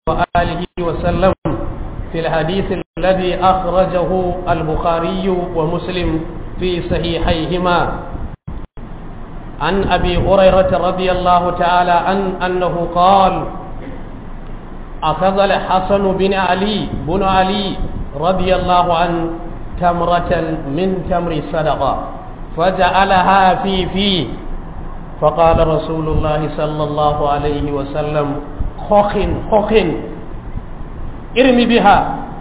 وآله وسلم في الحديث الذي أخرجه البخاري ومسلم في صحيحيهما عن أبي هريرة رضي الله تعالى عن أنه قال أخذ الحسن بن علي بن علي رضي الله عنه تمرة من تمر صدقة فجعلها في فيه فقال رسول الله صلى الله عليه وسلم خخ خخ ارم بها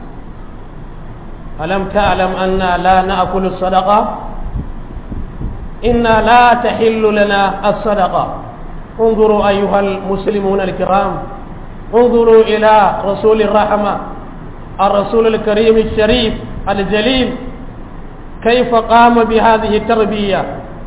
ألم تعلم أنا لا نأكل الصدقة إنا لا تحل لنا الصدقة انظروا أيها المسلمون الكرام انظروا إلى رسول الرحمة الرسول الكريم الشريف الجليل كيف قام بهذه التربية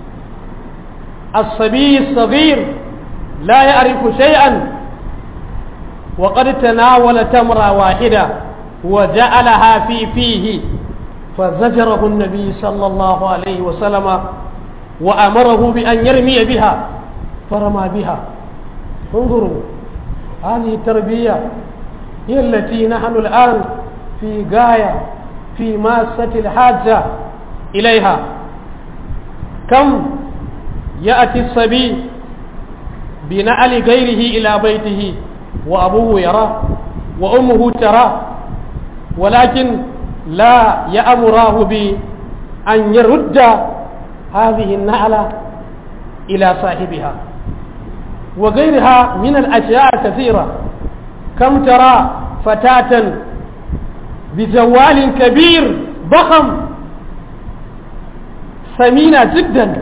الصبي الصغير لا يعرف شيئا وقد تناول تمرة واحدة وجعلها في فيه فزجره النبي صلى الله عليه وسلم وأمره بأن يرمي بها فرمى بها انظروا هذه التربية هي التي نحن الآن في غاية في ماسة الحاجة إليها كم يأتي الصبي بنعل غيره إلى بيته وأبوه يراه وأمه تراه ولكن لا يأمراه بأن يرد هذه النعلة إلى صاحبها وغيرها من الأشياء كثيرة كم ترى فتاة بجوال كبير ضخم ثمينة جدا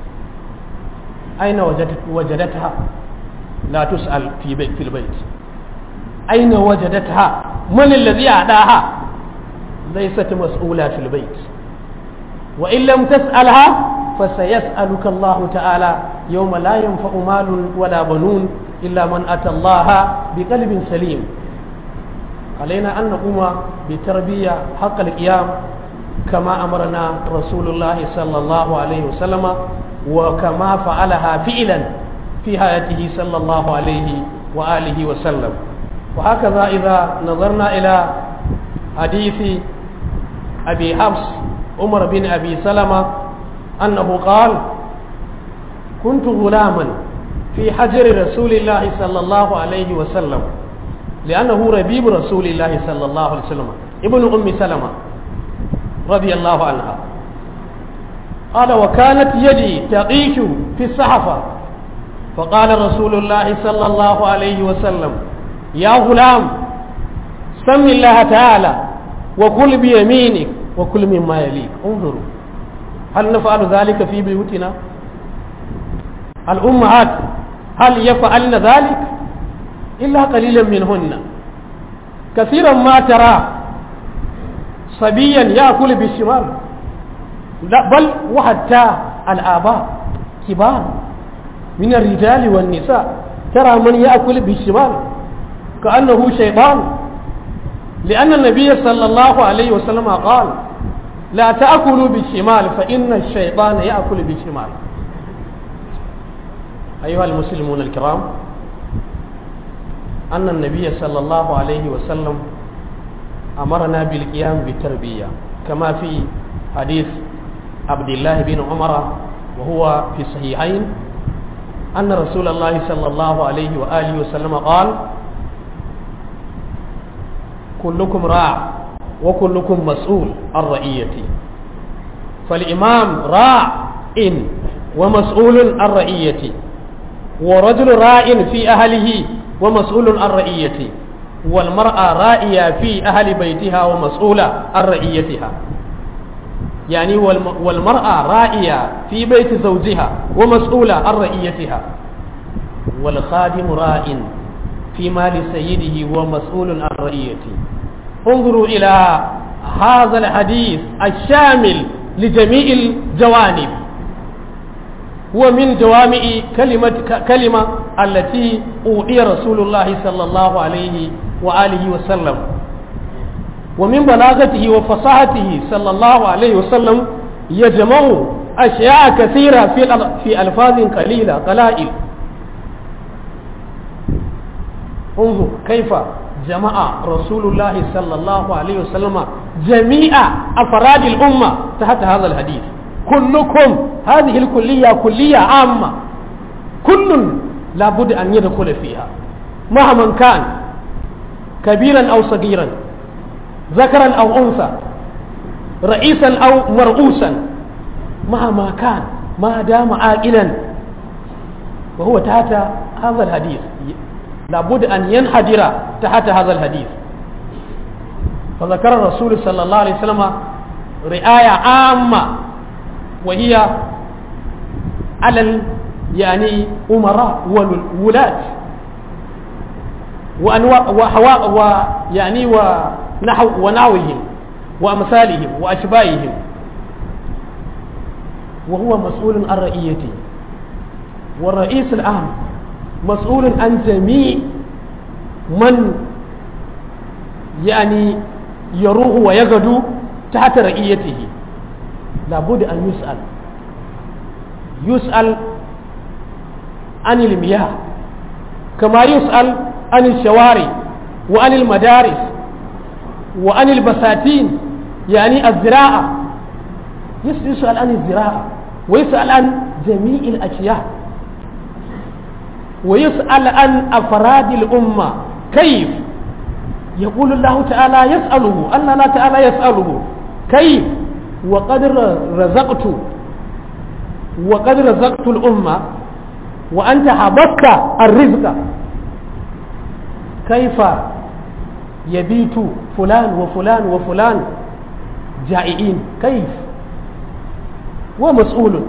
أين وجدت وجدتها لا تسأل في بيت في البيت أين وجدتها من الذي أعداها ليست مسؤولة في البيت وإن لم تسألها فسيسألك الله تعالى يوم لا ينفع مال ولا بنون إلا من أتى الله بقلب سليم علينا أن نقوم بتربية حق القيام كما أمرنا رسول الله صلى الله عليه وسلم وكما فعلها فعلا في حياته صلى الله عليه وآله وسلم وهكذا إذا نظرنا إلى حديث أبي حفص عمر بن أبي سلمة أنه قال كنت غلاما في حجر رسول الله صلى الله عليه وسلم لأنه ربيب رسول الله صلى الله عليه وسلم ابن أم سلمة رضي الله عنها قال وكانت يدي تعيش في الصحفة فقال رسول الله صلى الله عليه وسلم يا غلام سم الله تعالى وكل بيمينك وكل مما يليك انظروا هل نفعل ذلك في بيوتنا الأمهات هل يفعلن ذلك إلا قليلا منهن كثيرا ما ترى صبيا يأكل بالشمال لا بل وحتى الآباء كبار من الرجال والنساء ترى من يأكل بالشمال كأنه شيطان لأن النبي صلى الله عليه وسلم قال لا تأكلوا بالشمال فإن الشيطان يأكل بالشمال أيها المسلمون الكرام أن النبي صلى الله عليه وسلم أمرنا بالقيام بالتربية كما في حديث عبد الله بن عمر وهو في الصحيحين أن رسول الله صلى الله عليه وآله وسلم قال كلكم راع وكلكم مسؤول عن رعيتي فالإمام راع إن ومسؤول عن رعيتي ورجل راع في أهله ومسؤول عن رعيتي والمرأة رائية في أهل بيتها ومسؤولة عن رعيتها يعني والمرأة رائية في بيت زوجها ومسؤولة عن رعيتها والخادم راء في مال سيده ومسؤول عن رعيته انظروا إلى هذا الحديث الشامل لجميع الجوانب ومن جوامع كلمة كلمة التي أوحي رسول الله صلى الله عليه وآله وسلم ومن بلاغته وفصاحته صلى الله عليه وسلم يجمع أشياء كثيرة في في ألفاظ قليلة قلائل انظر كيف jama'a rasulullah sallallahu alaihi wasallam jami'a afradil umma tahta hadha alhadith kullukum hadhihi alkulliyya kulliyya amma kullun لابد أن يدخل فيها مهما كان كبيرا أو صغيرا ذكرا أو أنثى رئيسا أو مرؤوسا مهما كان ما دام عاقلا وهو تحت هذا الحديث لابد أن ينحدر تحت هذا الحديث فذكر الرسول صلى الله عليه وسلم رعاية عامة وهي على يعني أمراء وولاة وأنواع وحواء ويعني ونحو ونحوهم وأمثالهم وأشباههم وهو مسؤول عن رئيته والرئيس العام مسؤول عن جميع من يعني يروح ويغدو تحت رئيته لابد أن يسأل يسأل عن المياه كما يسأل عن الشوارع وعن المدارس وعن البساتين يعني الزراعة يسأل عن الزراعة ويسأل عن جميع الأشياء ويسأل عن أفراد الأمة كيف يقول الله تعالى يسأله الله لا تعالى يسأله كيف وقد رزقت وقد رزقت الأمة وأنت حبست الرزق كيف يبيت فلان وفلان وفلان جائعين كيف ومسؤول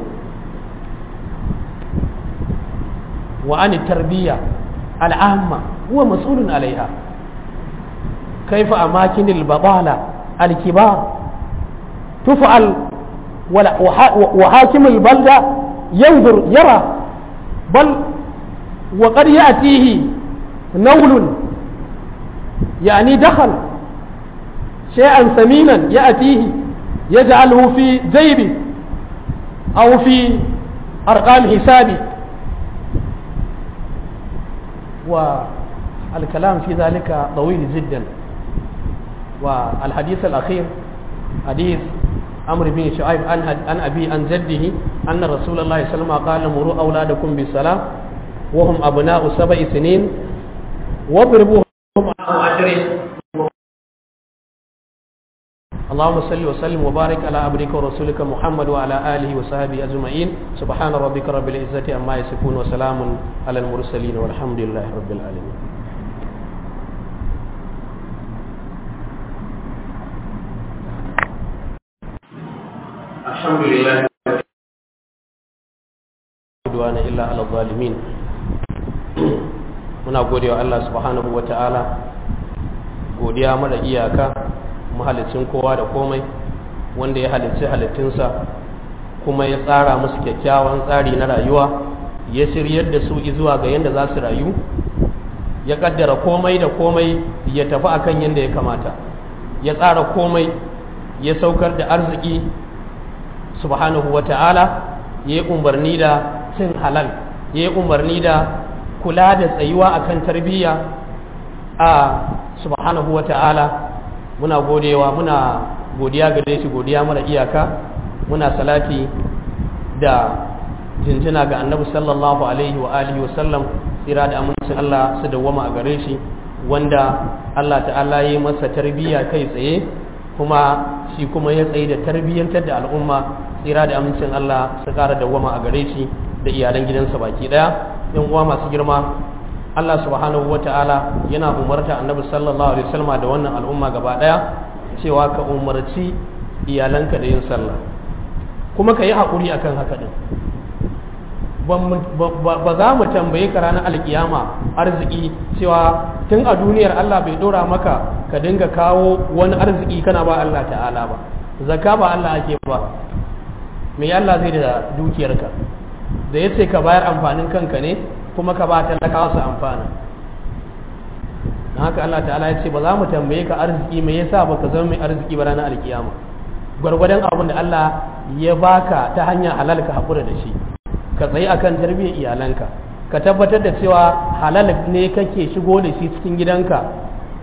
وعن التربية العامة هو مسؤول عليها كيف أماكن البطالة الكبار تفعل وحاكم البلدة ينظر يرى بل وقد يأتيه نول يعني دخل شيئا ثمينا يأتيه يجعله في جيبه أو في أرقام حسابه والكلام في ذلك طويل جدا والحديث الأخير حديث عمرو بن شعيب عن أبي عن جده أن رسول الله صلى الله عليه وسلم قال مروا أولادكم بالصلاة وهم أبناء سبع سنين واضربوهم عشر اللهم صل وسلم وبارك على عبدك ورسولك محمد وعلى آله وصحبه أجمعين سبحان ربك رب العزة عما يصفون وسلام على المرسلين والحمد لله رب العالمين الحمد لله عدوان إلا على الظالمين muna godewa Allah subhanahu wa ta'ala godiya mara iyaka mahalicin kowa da komai wanda ya halicci halittunsa kuma ya tsara musu kyakkyawan tsari na rayuwa ya shiryar da su zuwa ga yadda za su rayu ya kaddara komai da komai ya tafi akan yadda ya kamata ya tsara komai ya saukar da arziki subhanahu wa ta'ala ya yi umarni da cin halal ya yi umarni da kula da tsayuwa akan tarbiyya a subhanahu wa ta'ala muna godewa muna godiya gare shi godiya mara iyaka muna salati da jinjina ga annabi sallallahu alaihi wa alihi wa sallam tsira da amincin Allah su dawwama a gare shi wanda Allah ta'ala ya yi masa tarbiyya kai tsaye kuma shi kuma ya tsaye da tarbiyyantar da al'umma tsira da amincin Allah su kara dawwama a gare shi da iyalan gidansa baki daya yan uwa masu girma Allah subhanahu ta'ala yana umarta annabi sallallahu alaihi wasallam da wannan al'umma gaba daya cewa ka umarci iyalanka da yin sallah kuma ka yi haƙuri akan haka din ba za mu tambaye ka ranar alkiyama arziki cewa tun a duniyar Allah bai dora maka ka dinga kawo wani arziki kana ba Allah ta'ala ba zakka ba Allah ake ba me Allah zai da dukiyarka da ya ce ka bayar amfanin kanka ne kuma ka ba talakawa su amfana don haka Allah ta'ala ya ce ba za mu tambaye ka arziki me yasa baka zama mai arziki ba ranar alkiyama gwargwadon abin da Allah ya baka ta hanyar halal ka haƙura da shi ka tsaye akan tarbiyyar iyalanka ka tabbatar da cewa halal ne kake shigo da shi cikin gidanka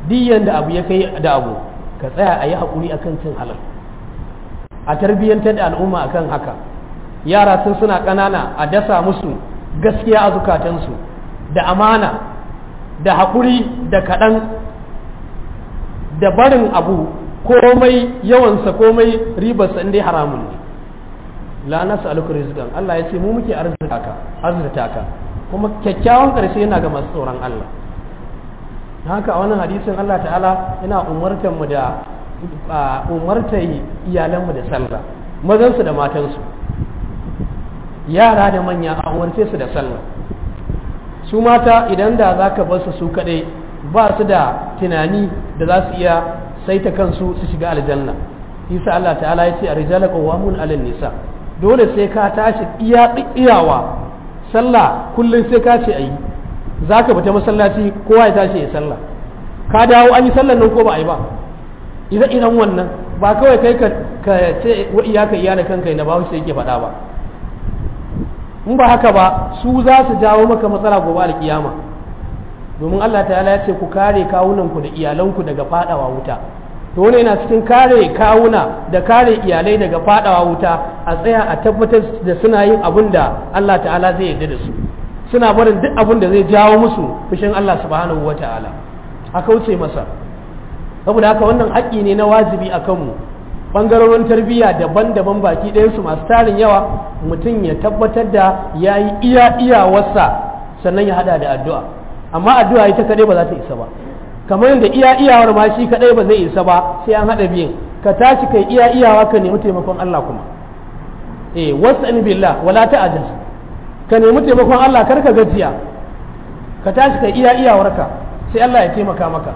diyan da abu ya kai da abu ka tsaya a yi haƙuri akan cin halal a tarbiyyantar da al'umma akan haka yara sun suna ƙanana a dasa musu gaskiya a zukatansu da amana da haƙuri da kaɗan da barin abu komai yawansa komai ribarsa inda haramun ne la nasu aluku rizqan Allah ya ce mu muke arzika ka arzita ka kuma kyakkyawan ƙarshe yana ga masu tsoron Allah haka a wannan hadisin Allah ta'ala yana umartar mu da umartar iyalanmu da sallah mazansu da matansu yara da manya a umarce su da sallah su mata idan da za ka basu su kaɗai ba su da tunani da za su iya saita kansu su shiga aljanna isa Allah ta'ala ya ce a rijala qawamun alal nisa dole sai ka tashi iya iyawa sallah kullum sai ka ce ayi zaka fita masallaci kowa ya tashi ya sallah ka dawo an yi sallan nan ko ba a yi ba idan idan wannan ba kawai kai ka ce wa iyaka iyala kanka na ba sai yake faɗa ba in ba haka ba su za su jawo maka matsala gobe alkiyama domin Allah ta'ala ya ce ku kare kawunanku da iyalanku daga fadawa wuta to wani yana cikin kare kawuna da kare iyalai daga fadawa wuta a tsaya a tabbatar da suna yin abin da Allah ta'ala zai yarda da su suna barin duk abin da zai jawo musu fushin Allah subhanahu wa ta'ala a kauce masa saboda haka wannan haƙƙi ne na wajibi a kanmu bangarorin tarbiyya daban-daban baki ɗayansu masu tarin yawa mutum ya tabbatar da ya yi iya iyawarsa sannan ya hada da addu'a amma addu'a ita kaɗai ba za ta isa ba kamar yadda iya iyawar ma shi kaɗai ba zai isa ba sai an haɗa biyun ka tashi kai iya iyawa ka nemi taimakon Allah kuma eh wasta'in billah wala ta'jaz ka nemi taimakon Allah kar ka gajiya ka tashi kai iya iyawarka sai Allah ya taimaka maka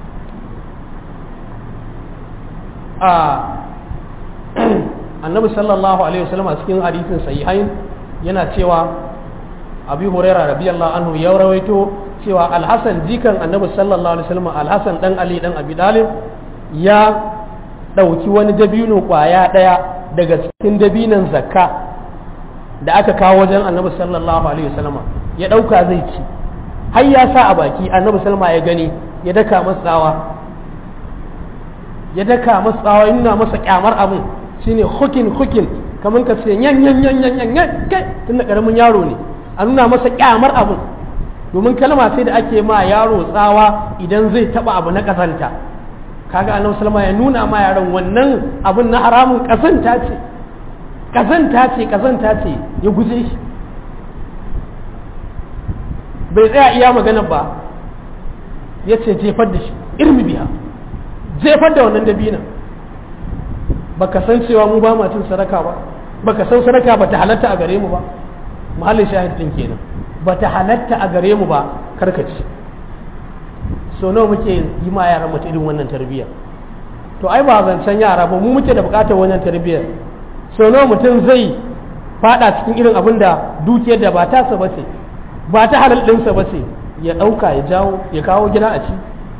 a annabi sallallahu alaihi wasallam a cikin hadisin sahihain yana cewa abi huraira radiyallahu anhu ya rawaito cewa alhasan jikan annabi sallallahu alaihi wasallam alhasan dan ali dan abi dalib ya dauki wani dabino kwaya daya daga cikin dabinan zakka da aka kawo wajen annabi sallallahu alaihi wasallam ya dauka zai ci har ya sa a baki annabi sallama ya gani ya daka masa tsawa ya daka masa tsawa ya nuna masa kyamar abin shine hukin hukin kamar ka ce yan yan yan yan yan yan kai tunda karamin yaro ne a nuna masa kyamar abin domin kalma sai da ake ma yaro tsawa idan zai taba abu na kasanta kaga annabi sallama ya nuna ma yaron wannan abin na haramun kasanta ce kasanta ce kasanta ce ya guje shi bai tsaya iya magana ba ya ce jefar da shi irmi biya jefar da wannan dabinan baka san cewa mu ba cin sadaka ba baka san sadaka ba ta halatta a gare mu ba mahallin shahid din kenan ba ta halatta a gare mu ba karkaci so nawa muke yi ma yaran mu irin wannan tarbiyya to ai ba zancen yara ba mu muke da bukatar wannan tarbiyyar so nawa mutum zai fada cikin irin abin da dukiyar da ba tasa ba ce ba ta halal ɗinsa ba ce ya ɗauka ya jawo ya kawo gida a ci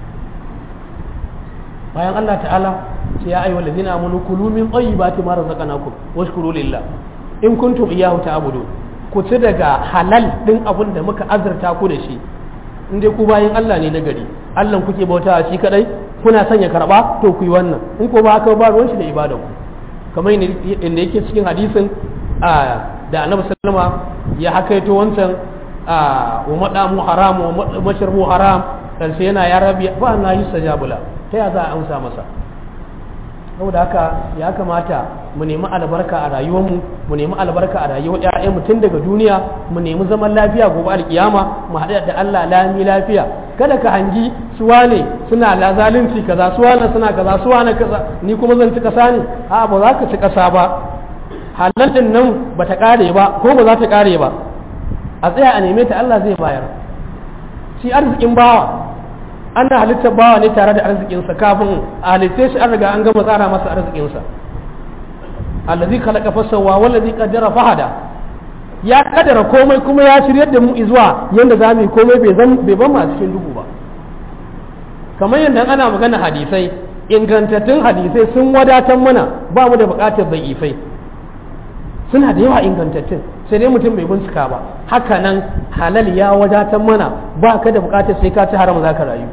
bayan Allah ta'ala ce ya ayyuhal ladina amanu kulu min tayyibati ma razaqnakum washkuru lillah in kuntum iyyahu ta'budun ku ci daga halal din abin da muka azurta ku da shi in dai ku bayin Allah ne na gari Allah kuke bauta shi kadai kuna son ya karba to ku yi wannan in ko ba haka ba ruwan shi da ibada ku kamar inda yake cikin hadisin da annabi sallama ya hakaito wancan wa madamu haram wa mashrabu haram karshe yana ya rabi ba na yi sajabula ta ya za a amsa masa saboda haka ya kamata mu nemi albarka a rayuwarmu mu nemi albarka a rayuwar ƴaƴan mu tun daga duniya mu nemi zaman lafiya gobe alkiyama mu haɗu da Allah lami lafiya kada ka hangi suwane suna la zalunci kaza suwane suna kaza suwane kaza ni kuma zan ci kasa ne a ba za ka ci kasa ba halal din nan ba ta kare ba ko ba za ta kare ba a tsaya a neme ta Allah zai bayar shi arzikin bawa ana halittar bawa ne tare da arzikinsa kafin a halitte shi an riga an gama tsara masa arzikinsa allazi khalaqa fasawa wallazi qaddara fahada ya kadara komai kuma ya shiryar da mu zuwa yanda za mu yi komai bai zan bai ban mu a cikin duhu ba kamar yadda ana magana hadisai ingantattun hadisai sun wadatar mana ba mu da bukatar da'ifai suna da yawa ingantattun sai dai mutum bai bincika ba haka nan halal ya wadatar mana ba ka da bukatar sai ka ci haram za ka rayu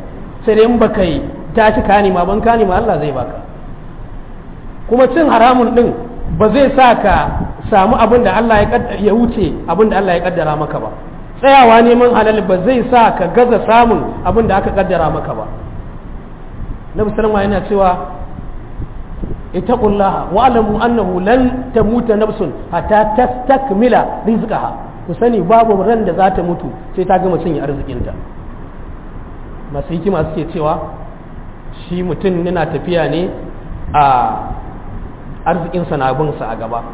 sai dai in baka yi tashi ka nema ban ka nema Allah zai baka kuma cin haramun din ba zai sa ka samu abin da Allah ya wuce abin da Allah ya kaddara maka ba tsayawa neman halal ba zai sa ka gaza samun abin da aka kaddara maka ba nabi sallama yana cewa ittaqullaha wa alamu annahu lan tamuta nafsun hatta tastakmila rizqaha ku sani babu ran da za ta mutu sai ta gama cinye arzikinta masu hikima suke cewa shi mutum yana tafiya ne a arzikinsa na binsa a gaba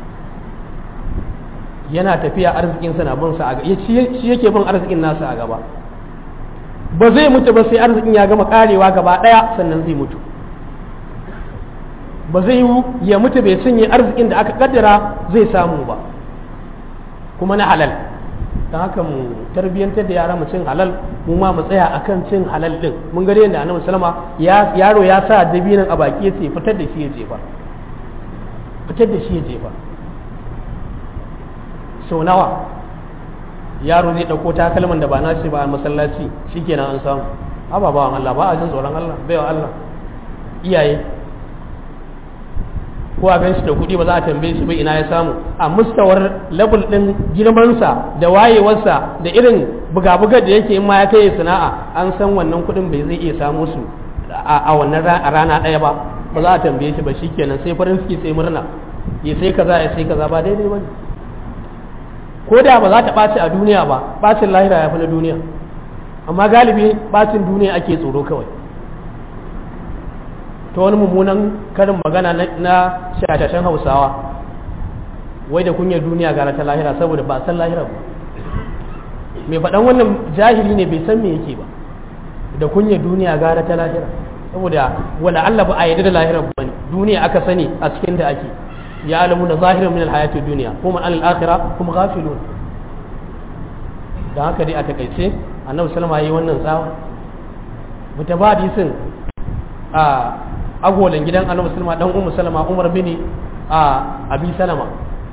yana tafiya arzikinsa na binsa a gaba shi yake bin arzikin nasa a gaba ba zai mutu ba sai arzikin ya gama karewa gaba daya sannan zai mutu ba zai yi ya mutu bai cinye arzikin da aka kaddara zai samu ba kuma na halal don haka mu tarbiyyantar da yara mu cin halal mu ma mu tsaya akan cin halal din mun gari yadda annabi sallama ya yaro ya sa dabinan a baki ya ce fitar da shi ya jefa fitar da shi ya jefa sau nawa yaro zai ɗauko takalman da ba na shi ba a masallaci shikenan an samu ababawan Allah ba a jin tsoron Allah baiwa Allah iyaye ko a ganshi da kuɗi ba za a tambaye shi ba ina ya samu a mustawar level ɗin girmansa da wayewarsa da irin buga-bugar da yake in ma ya kai sana'a an san wannan kuɗin bai zai iya samu su a wannan rana ɗaya ba ba za a tambaye shi ba shikenan sai farin ciki sai murna ya sai kaza ya sai kaza ba daidai ba ne ko da ba za ta ɓaci a duniya ba ɓacin lahira ya fi na duniya amma galibi ɓacin duniya ake tsoro kawai ta wani mummunan karin magana na shashashen hausawa wai da kunyar duniya gara ta lahira saboda ba san lahira ba mai faɗan wannan jahili ne bai san me yake ba da kunyar duniya gara ta lahira saboda wala Allah ba a yarda da lahira ba ne duniya aka sani a cikin da ake ya alamu na zahirin min alhayati duniya kuma an al'akhira kuma ghafilun da haka dai a takaice annabi sallama yayi wannan tsawa mutabadi hadisin a agolan gidan annabi sallama dan ummu salama umar bini a abi salama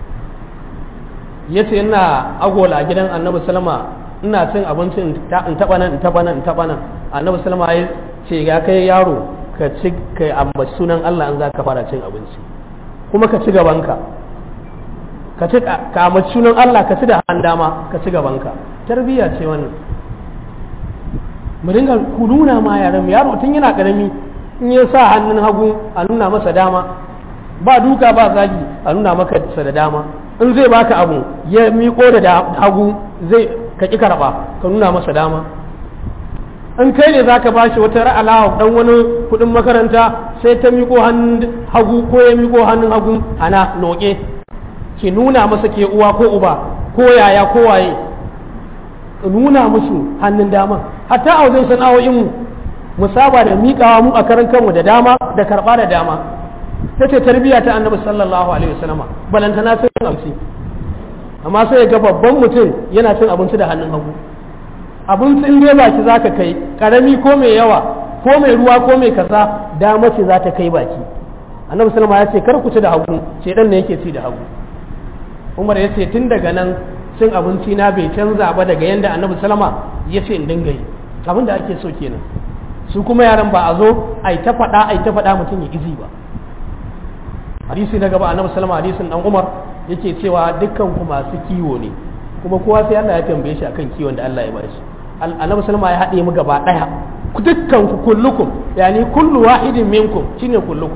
yace ina agola a gidan annabi sallama ina cin abinci in taba nan in taba nan in taba nan annabi sallama ya ce ga kai yaro ka ci kai ambaci sunan Allah an zaka fara cin abinci kuma ka ci gabanka ka ci ka ambaci sunan Allah ka ci da hannun dama ka ci gabanka tarbiyya ce wannan mu dinga ku nuna ma yaran yaro tun yana karami in ya sa hannun hagu a nuna masa dama ba duka ba zagi a nuna maka sa da dama in zai baka abu ya miƙo da hagu zai ka ƙi karɓa ka nuna masa dama in kai ne zaka bashi wata ra'alawa dan wani kuɗin makaranta sai ta miƙo hannun hagu ko ya miƙo hannun hagu ana noƙe ki nuna masa ke uwa ko uba ko yaya ko waye nuna musu hannun dama hatta a wajen sana'o'in mu mu saba da miƙawa mu a karan kanmu da dama da karɓa da dama ta ce tarbiyya ta annabi sallallahu alaihi wasallama balantana sai cin abinci amma sai ga babban mutum yana cin abinci da hannun hagu abinci in dai baki zaka kai karami ko mai yawa ko mai ruwa ko mai kaza dama ce za ta kai baki annabi sallama ya ce kar ku ci da hagu shedan ne yake ci da hagu umar ya ce tun daga nan cin abinci na bai canza ba daga yanda annabi sallama ya ce in dinga yi abin da ake so kenan su kuma yaran ba a zo a yi ta faɗa a yi ta faɗa mutum ya izi ba hadisi na gaba annabi sallama hadisin dan umar yake cewa dukkan ku masu kiwo ne kuma kowa sai Allah ya tambaye shi akan kiwon da Allah ya bashi annabi sallama ya haɗe mu gaba ɗaya dukkan ku kullukum yani kullu wahidin minkum shine kullukum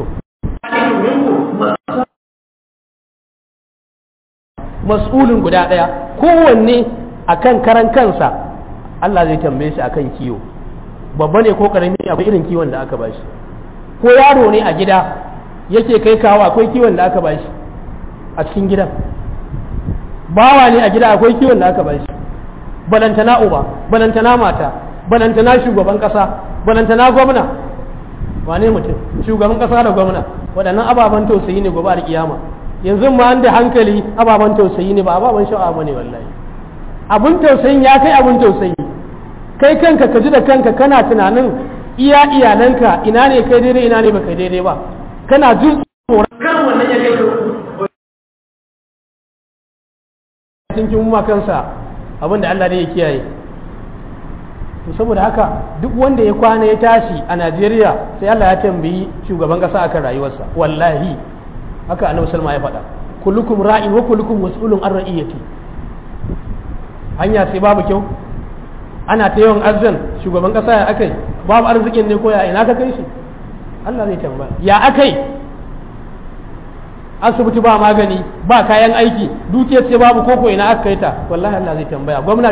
mas'ulin guda ɗaya kowanne akan karan kansa Allah zai tambaye shi akan kiwo babba ne ko karami akwai irin kiwon da aka bashi ko yaro ne a gida yake kai kawo akwai kiwon da aka bashi a cikin gidan bawa ne a gida akwai kiwon da aka bashi balantana uba balantana mata balantana shugaban kasa balantana gwamna wane mutum shugaban kasa da gwamna waɗannan ababen tausayi ne gobe a kiyama yanzu ma an da hankali ababen tausayi ne ba ababen sha'awa bane wallahi abun tausayin ya kai abun tausayi kai kanka ka ji da kanka kana tunanin iya iyalanka ina ne kai daidai ina ne baka daidai ba kana jin tsoron kan wannan ya kai cikin ma kansa abin da Allah ne ya kiyaye to saboda haka duk wanda ya kwana ya tashi a Najeriya sai Allah ya tambayi shugaban kasa akan rayuwarsa wallahi haka annabi salma ya faɗa kullukum ra'in wa kullukum mas'ulun an ra'iyati hanya sai babu kyau ana ta yawan arzan shugaban kasa ya akai babu arzikin ne ko ya ina ka kai shi Allah zai tambaya ya akai asibiti ba magani ba kayan aiki dukiyar ce babu koko ina aka kai ta wallahi Allah zai tambaya gwamna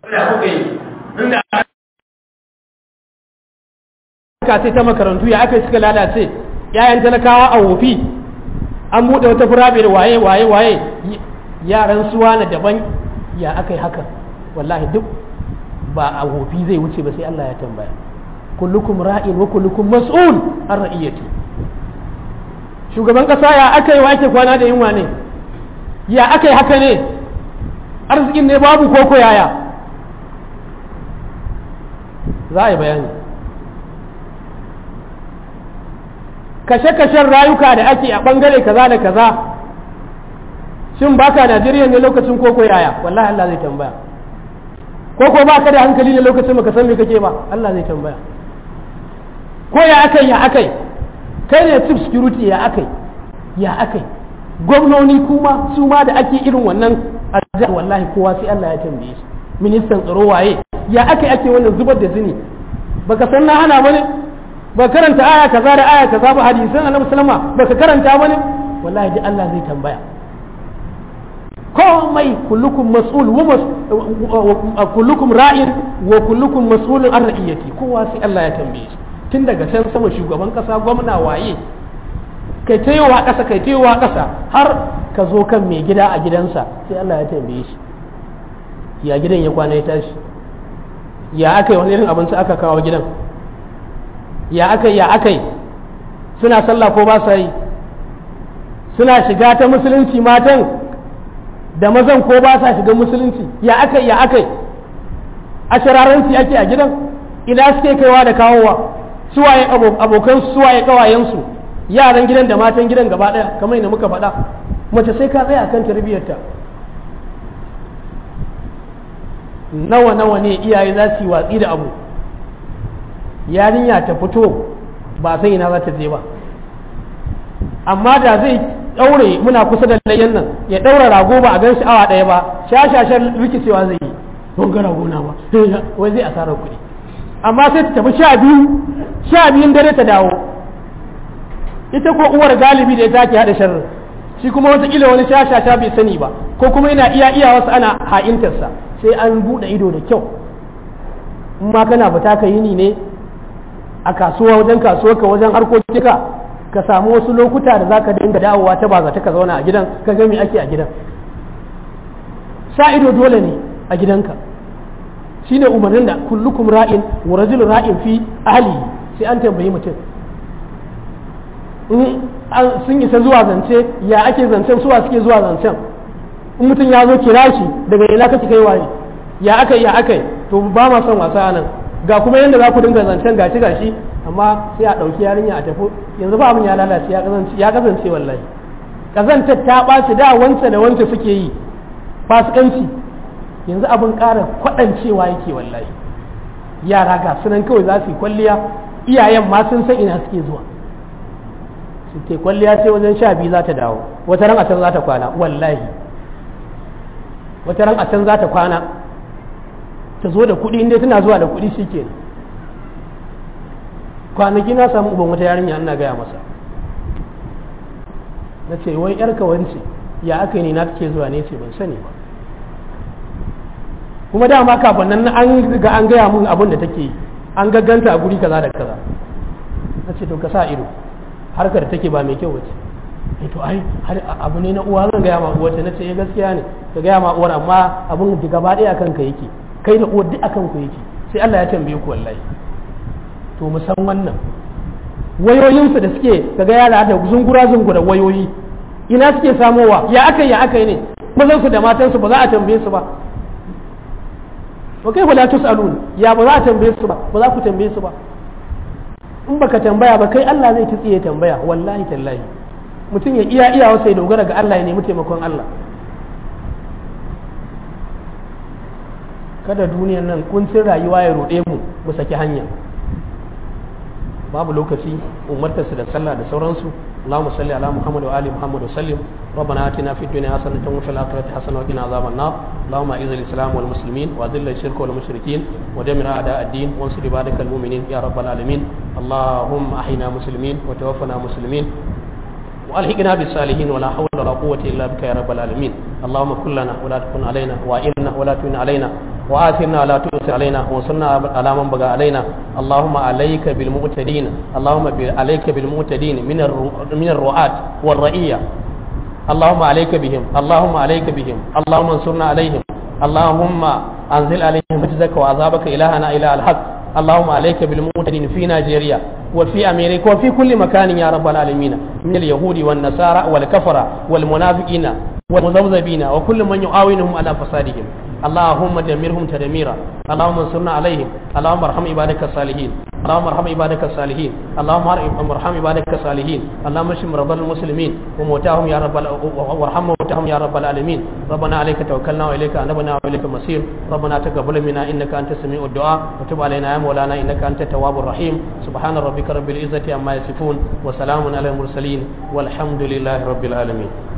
ka sai ta makarantu ya aka suka lalace yayan talakawa a wofi an buɗe wata furabe waye waye waye yaran suwa na daban ya aka yi haka wallahi duk ba a wofi zai wuce ba sai Allah ya tambaya kullukum ra'in wa kullukum mas'ul an ra'iyati shugaban kasa ya aka yi wa ake kwana da yunwa ne ya aka yi haka ne arzikin ne babu koko yaya za a yi bayani kashe-kashen rayuka da ake a bangare kaza da kaza shin baka najeriya ne lokacin koko yaya wallahi Allah zai tambaya koko baka da hankali ne lokacin baka san me kake ba Allah zai tambaya ko ya akai ya akai kai ne chief security ya akai ya akai gwamnoni kuma su ma da ake irin wannan a wallahi kowa sai Allah ya tambaye shi ministan tsaro waye ya akai ake wannan zubar da zini baka san na hana bane ba karanta aya kaza da aya kaza ba hadisan annabi sallama baka karanta bane wallahi ji Allah zai tambaya komai kullukum mas'ul wa kullukum ra'in wa kullukum mas'ulun an ra'iyati kowa sai Allah ya tambaye shi tun daga can sama shugaban kasa gwamna waye kai ta yiwa kasa kai ta yiwa kasa har ka zo kan mai gida a gidansa sai Allah ya tambaye shi ya gidan ya kwana ya tashi ya aka yi wani irin abinci aka kawo gidan ya aka ya aka yi suna sallah ko ba sa yi suna shiga ta musulunci matan da mazan ko ba sa shiga musulunci ya aka ya aka yi a shiraranci ake a gidan ina suke kaiwa da kawowa suwaye abokan suwaye kawayensu yaran gidan da matan gidan gaba daya kamar yadda muka faɗa mace sai ka tsaya akan tarbiyyarta nawa nawa ne iyaye za su yi watsi da abu yarinya ta fito ba sai ina za ta je ba amma da zai daure muna kusa da layyan nan ya daura rago ba a gan shi awa ɗaya ba shashashen rikicewa zai yi don ga rago na ba wai zai asarar kuɗi amma sai ta tafi sha biyu sha biyun dare ta dawo ita ko uwar galibi da ita ke haɗa sharri shi kuma wataƙila wani shashasha bai sani ba ko kuma yana iya iya wasu ana ha'intarsa sai an buɗe ido da kyau in ma kana fita ka yini ne a kasuwa wajen kasuwa ka wajen harkokinka ka samu wasu lokuta da zaka dinga dawowa ta ba ta ka zauna a gidan ka ga me ake a gidan sa ido dole ne a gidanka shine umarnin da kullukum ra'in wa rajulun ra'in fi ahli sai an tambayi mutum in sun isa zuwa zance ya ake zancen suwa suke zuwa zancen in mutum ya zo kira shi daga ina kake kai waye ya akai ya akai to ba ma son wasa nan ga kuma yadda za ku dinga zancen gashi gashi amma sai a ɗauki yarinya a tafi yanzu ba abin ya lalace ya kasance wallahi kazantar ta ɓaci da wance da wance suke yi fasikanci yanzu abin ƙara kwaɗancewa yake wallahi yara ga sunan kawai za su yi kwalliya iyayen ma sun san ina suke zuwa su ke kwalliya sai wajen sha biyu za ta dawo wata ran a can za ta kwana wallahi wata ran a can za ta kwana ta zo da kuɗi inda tana zuwa da kuɗi shi ke kwanaki na samu uban wata yarinya ina gaya masa na ce wai yarka wance ya aka yi ne na take zuwa ne ce ban sani ba kuma dama kafin nan an ga an gaya mun abin da take yi an gagganta a guri kaza da kaza na ce to ka sa ido harkar da take ba mai kyau wace eh to ai abu ne na uwa zan gaya ma uwa ce na ce eh gaskiya ne ka gaya ma uwar amma abin da gaba ɗaya akan ka yake kai da uwar duk akan ku yake sai Allah ya tambaye ku wallahi to mu san wannan wayoyinsu da suke kaga yara da zungura zungura wayoyi ina suke samowa ya aka ya aka ne mazan su da matan su ba za a tambaye su ba wa kai la tusalun ya ba za a tambaye su ba ba za ku tambaye su ba in baka tambaya ba kai Allah zai tsiye tambaya wallahi tallahi mutum ya iya iya wasa ya dogara ga Allah ya nemi taimakon Allah kada duniyan nan kuncin rayuwa ya ruɗe mu mu saki hanya babu lokaci umartarsu da sallah da sauransu اللهم صل على محمد وآل محمد وسلم ربنا آتنا في الدنيا حسنة وفي الآخرة حسنة وقنا عذاب النار اللهم أعز الإسلام والمسلمين وأذل الشرك والمشركين ودمر أعداء الدين وانصر عبادك المؤمنين يا رب العالمين اللهم أحينا مسلمين وتوفنا مسلمين والحقنا بالصالحين ولا حول ولا قوة إلا بك يا رب العالمين اللهم كن لنا ولا تكن علينا وإنا ولا تكن علينا وآثرنا ولا تؤثر علينا وانصرنا على من بغى علينا اللهم عليك بالمعتدين اللهم عليك بالمعتدين من من الرعاة والرئية اللهم عليك بهم اللهم عليك بهم اللهم انصرنا عليهم اللهم أنزل عليهم رجزك وعذابك إلهنا إله الحق اللهم عليك بالمعتدين في نيجيريا وفي أمريكا وفي كل مكان يا رب العالمين من اليهود والنصارى والكفرة والمنافقين والمذبذبين وكل من يعاونهم على فسادهم اللهم دمرهم تدميرا اللهم انصرنا عليهم اللهم ارحم عبادك الصالحين اللهم ارحم عبادك الصالحين اللهم ارحم عبادك الصالحين اللهم اشف مرضى المسلمين وموتاهم يا رب وارحم موتاهم يا رب العالمين ربنا عليك توكلنا واليك انبنا واليك المصير ربنا تقبل منا انك انت السميع الدعاء وتب علينا يا مولانا انك انت التواب الرحيم سبحان ربك رب العزه عما يصفون وسلام على المرسلين والحمد لله رب العالمين